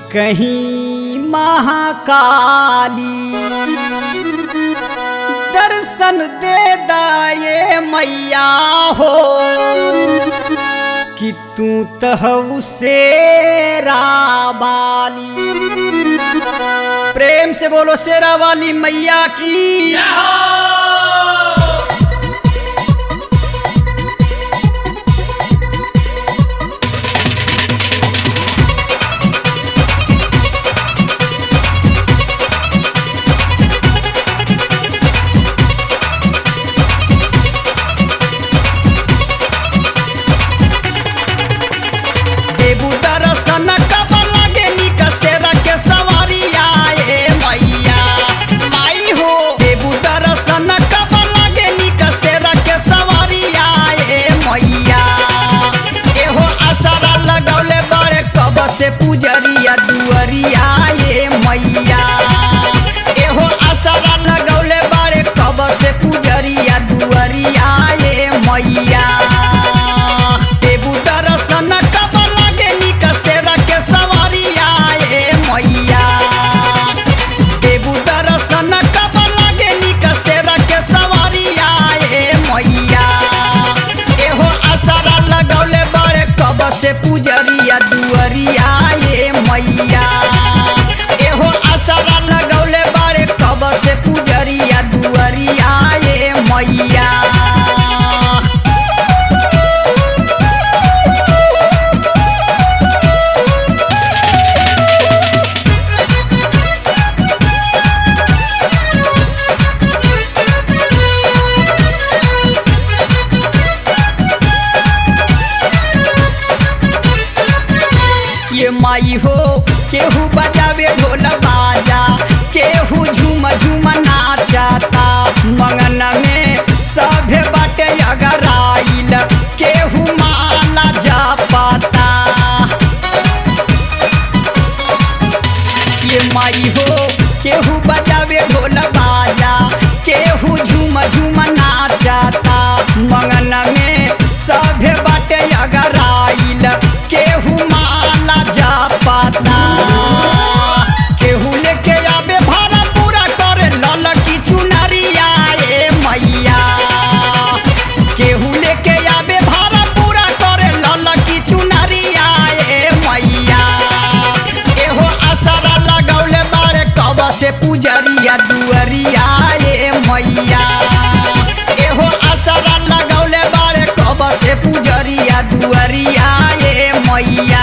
कहीं महाकाली दर्शन दे दाए मैया हो कि तू तहु से राबाली प्रेम से बोलो शेरा वाली मैया की देबू दर्शन कब लगे निक से रखे सवारी आए मैया माई हो देबू दर्शन कब लगे निक से रखे सवारी आए मैया एहो आसरा लगौले बड़े कब से पुजरिया दुअरिया आए मैया एहो आसरा लगौले बड़े कब से पुजरिया दुअरिया आए मैया देबू दर्शन कब लगे निक से रखे सवारी आए मैया देबू दर्शन कब लगे निक से रखे सवारी आए मैया एहो आसरा लगौले बड़े कब से पुजरिया दुअरिया आए मैया एहो आसरा लगौले बड़े कब से पुजरिया दुअरिया आए मैया ये माई हो केहू बजावे ढोल बाजा केहू झूम झूम नाचता मंगन में सभे बाटे अगर आइल केहू माला जपता ये माई हो केहू बजावे ढोल बाजा केहू झूम झूम नाचता मंगन में सभे बाटे अगर आइल केहू माला जपता केहू लेके आवे भाड़ा पूरा करे लल की चुनरिया ए मैया केहू लेके आवे भाड़ा पूरा करे लल की चुनरिया ए मैया एहो आसरा लगौले बारे कब से पुजरिया दुअरिया ए मैया एहो आसरा लगौले बारे कब से पुजरिया दुअरिया ए मैया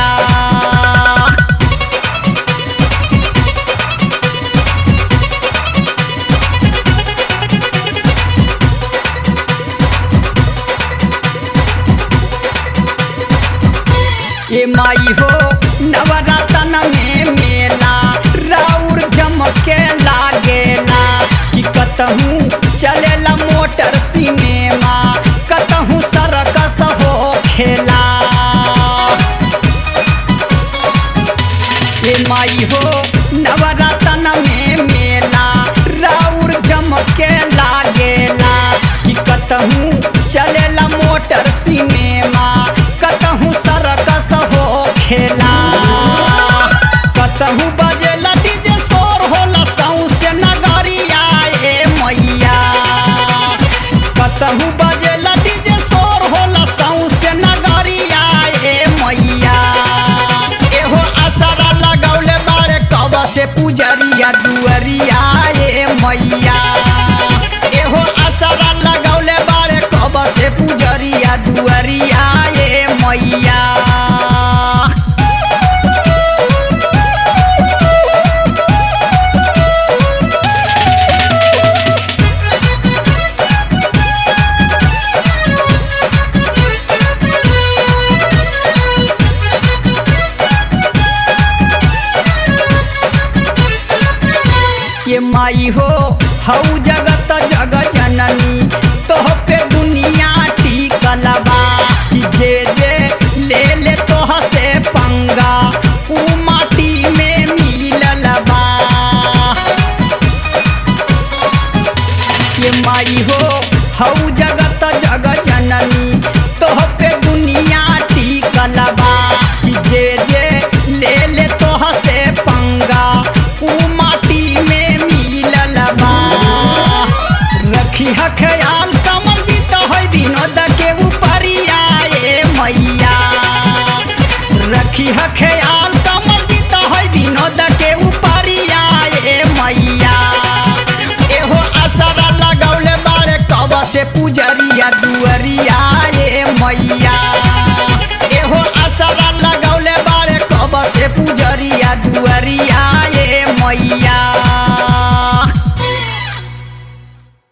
ए माई हो नवरतन में मेला राउर जमके लागेला कि कतहूँ चलेला मोटर सिनेमा कतहूँ सरकस हो खेला ए माई हो नवरतन में मेला राउर जमके लागेला कि कतहूँ चलेला मोटर सिनेमा कतहूँ सरकस हो खेला कतहूँ बजेला डीजे शोर होला सौसे नगरिया ए मैया कतहूँ बजेला डीजे शोर होला सौसे नगरिया ए मैया एहो आसरा लगौले बारे कब से पुजरिया दुअरिया ए मैया एहो आसरा लगौले बारे कब से पुजरिया दुअरिया ए मैया ये माई हो हऊ जगत जग जननी तोह पे दुनिया टिकल बा कि जे जे ले ले तोह से पंगा ऊ माटी में मिलल बा ये माई हो हऊ जगत जग जननी तोह पे दुनिया टिकल बा कि जे जे ले ले तोह से रखी ह ख्याल कमल जीत है विनोद के ऊपरिया ए मैया रखी ह ख्याल कमल जीत है विनोद के ऊपरिया ए मैया एहो असरा लगौले बाड़े कब से पुजरिया दुअरिया